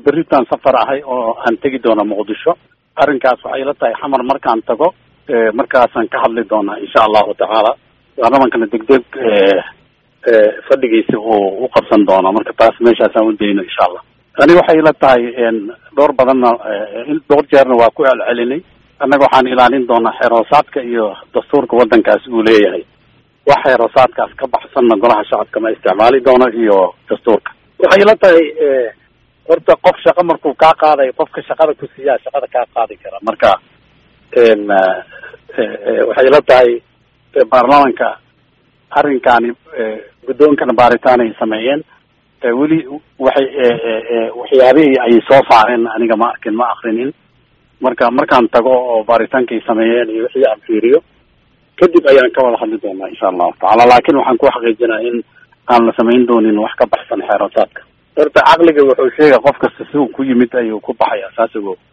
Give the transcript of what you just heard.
berritaan safar ahay oo aan tegi doona muqdisho arrinkaas waxay ila tahay xamar markaan tago markaasaan ka hadli doonaa insha allahu tacaala baarlamankana degdeg fadhigiisa uu u qabsan doona marka taas meeshaasaan u dayno insha allah ani waxay ila tahay dhowr badanna dhowr jeerna waa ku celcelinay annaga waxaan ilaalin doonaa xeeroosaadka iyo dastuurka waddankaas uu leeyahay wax xeeroosaadkaas ka baxsanna golaha shacabka ma isticmaali doono iyo dastuurka waxay ila tahay horta qof shaqo markuu kaa qaadayo qofka shaqada ku siiyaa shaqada kaa qaadi kara marka waxay ila tahay baarlamanka arrinkaani guddoonkana baaritaan ay sameeyeen weli waxay waxyaabihii ay soo saareen aniga ma arkin ma akrinin marka markaan tago oo baaritaankay sameeyeen iyo wixii aan fiiriyo kadib ayaan ka wada hadli doonaa insha allahu tacaala laakin waxaan ku xaqiijinaa in aan la samayn doonin wax ka baxsan xeerosaadka horta caqliga wuxuu sheega qof kasta si uu ku yimid ayuu ku baxaya saas ogo